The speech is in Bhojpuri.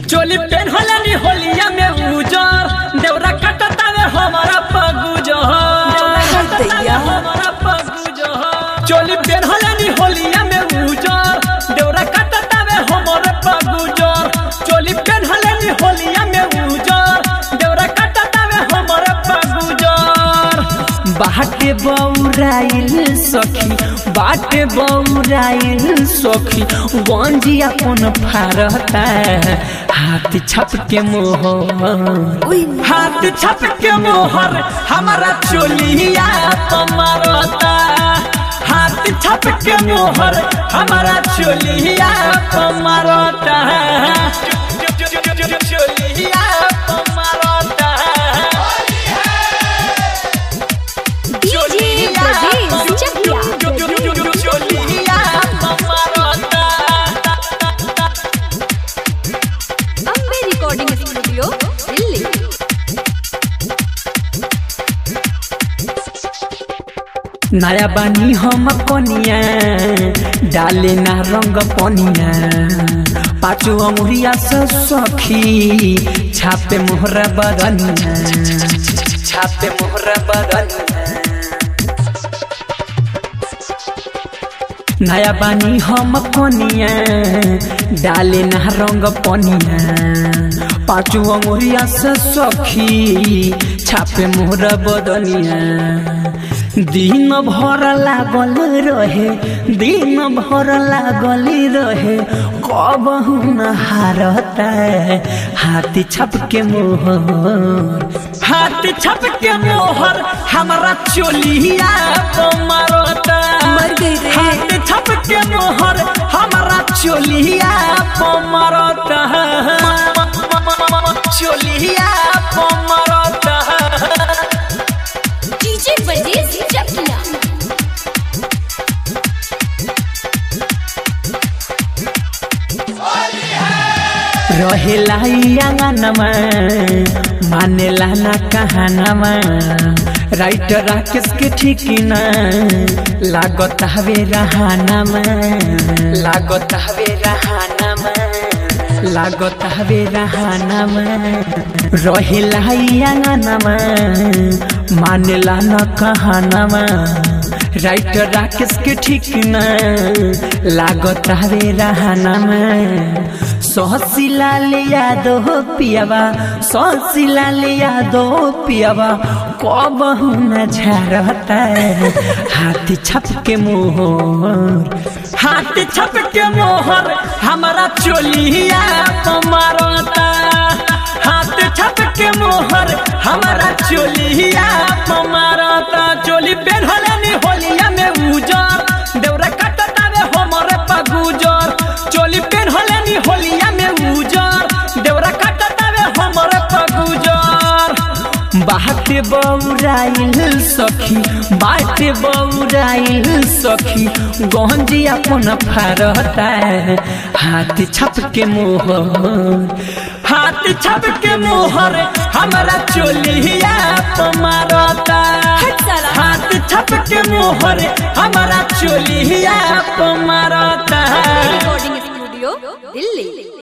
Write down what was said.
चोली पेन होलनी होलिया में उजर देवरा कटतावे हमारा पगुजर दैया। हमारा पगुजर चोली पेन होलनी होलिया में उजर देवरा कटतावे हमारा पगुजर चोली पेन होलनी होलिया में उजर देवरा कटतावे हमारा पगुजर बाटे बौराइल सखी बाटे बौराइल सखी गंजी अपन फारता हाथ छप के मोहर उई हाथ छप के मोहर हमारा चोलिया पमरता हाथ छप के मोहर हमारा चोलिया पमरता चोलिया पमरता डीजे ब्रजेश चकिया चोलिया पमरता अम्बे रिकॉर्डिंग स्टूडियो दिल्ली नया बानी हम कनिया डाले ना रंग पनिया पाँचो अमुरिया से सखी छापे मोहरा बदनिया छापे मोहरा बदनिया नया बानी हम कनिया डाले ना रंग पनिया पाँचो अमुरिया से सखी छापे मोहरा बदनिया दिन भर लागल रहे दिन भर लागल रहे कब न हारता हाथी छप के मोहर हाथी छप के मोहर हमारा चोलिया मारता मर गई रे। हाथी छप के मोहर हमारा चोलिया मारता चोलिया मारता डीजे ब्रजेश चकिया रहेला आंगनमा मानेला ना कहानमा राइटर राकेश के ठीक ना लागत हवे रहानमा लागत हवे रहानमा लागत हवे रहानमा रहेला आंगनमा मानेला ना कहानमा राइटर राकेश के ठीक ना लागत हवे रहानमा सहसिलाल यादव पियावा सहसिलाल यादव पियावा कब न झरता हाथी छप के मोहर हाथी छप के मोहर हमारा चोलिया मारता हाथ छप के मोहर हमारा चोलिया मारता चोली पेढ़लनी होलिया में उजर देवरा कटतावे हमरे पगुजर चोली पेढ़लनी होलिया में उजर देवरा कटतावे हमरे पगुजर बाटे बौराइल सखी बाटे बौराइल सखी गंजी अपन फारता हाथ छप के मोहर हाथ छप के मोहर हमारा चोलिया मारता हट साला। हाथ छप के मोहर हमारा चोलिया मारता रिकॉर्डिंग स्टूडियो दिल्ली